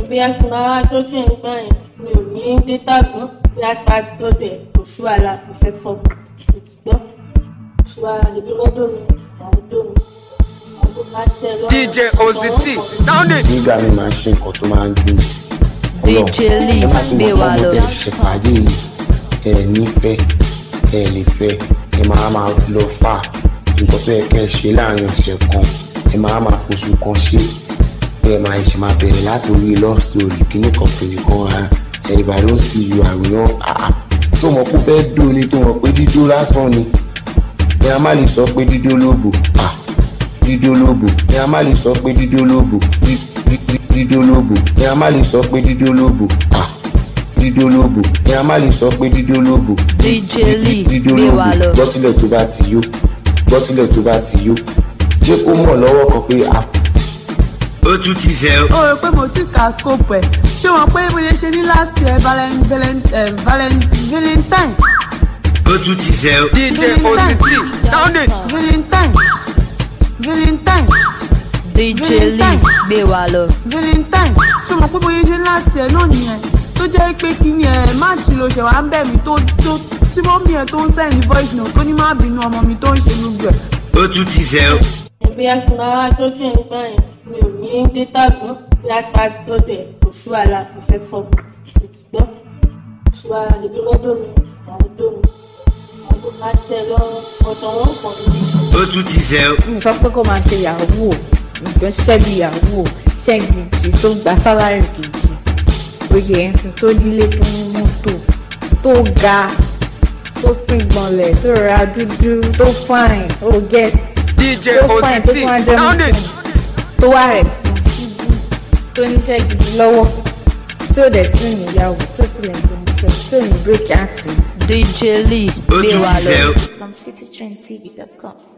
bí a ti máa wá tójú nígbà yẹn mi ò ní dátà gan bí a ti bá ti tó dẹ̀ kò sí wàhálà kò fẹ́ fọ́ ṣùgbọ́n kò sí wàhálà lè dúró dòmí àwọn dòmí àwọn máa tẹ̀ lọ́wọ́. DJ Ozity, sound it. nígbà mi máa ń ṣe nǹkan tó máa ń dùn DJ Lee gbé wa lọ. ṣe pàdé yìí ẹ nífẹ̀ẹ́ ẹ lè fẹ́ ẹ máa máa lọ fà nǹkan tó yẹ kẹ́ ẹ ṣe láàrin ọ̀sẹ̀ kan ẹ máa máa foṣù kan ṣe ẹ máa ṣe máa bẹ̀rẹ̀ láti orí love story kíní kan fèrè kan ra ẹ ìbá ló ń sì yọ àwòrán àá tó mọ̀ kó fẹ́ dó ni tó mọ̀ pé dídó lásán ni ẹ a má lè sọ pé dídó lóbò à dídó lóbò ẹ a má lè sọ pé dídó lóbò dí- dí- dí- dídó lóbò ẹ a má lè sọ pé dídó lóbò à dídó lóbò ẹ a má lè sọ pé dídó lóbò dí- DJ dí- Lee dídó gbé lóbò wa lọ. gbọ́sílẹ̀ tó bá ti yó gbọ́sílẹ̀ tó bá ti yó jẹ́ kó mọ̀ lọ́wọ́ kan pé a ó tún ti zẹ́ o. ó rò pé mo ti ka scope ẹ̀ ṣé wọn pé mo lè ṣe ní last year valen valen eh, valen valentine ó tún ti zẹ́ o. DJ Ozity, sound it. valentine valentine DJ Lee gbé wa lọ. valentine ṣé wọn pé mo lè ṣe ní last year náà nìyẹn tó jẹ́ pé kí ni ẹ̀ máàcì ló ṣẹ̀ wá ń bẹ̀ mí tó tó tí mọ́mí ẹ̀ tó ń sẹ́yìn voice note tó ní má bínú ọmọ mi tó ń ṣe gbogbo ẹ̀. ó tún ti zẹ́ o. bí a ti máa wá tójú nígbà yẹn mi ò ní dátà gan bí a ti bá ti tó dẹ̀ kò sí wàhálà kò fẹ́ fọ́ ṣùgbọ́n kò sí wàhálà lè dúró dòmí àwọn dòmí àwọn máa tẹ̀ lọ́wọ́ ọ̀tọ̀ wọn pọ̀ níbi. ó tún ti zẹ́ o. mi sọ pé kó máa ṣe yahoo nǹkan ṣiṣẹ́ bí yahoo ṣẹ́ gidi tó gba sálárì gidi oyè ẹ̀sìn tó nílé tó ní mọ́tò tó ga tó sì gbọ̀nlẹ̀ tó ra dúdú tó fine ó get DJ tó fine tó Ozity, fún ajẹ́ sound it. tó wà responsible tó níṣẹ́ gidi lọ́wọ́ tí ó dẹ̀ tún níyàwó tó tilẹ̀ gbọ̀n tó ní break àti. DJ Lee ó gbé tún wa ti zẹ́ lọ. o. from citytrendtv.com.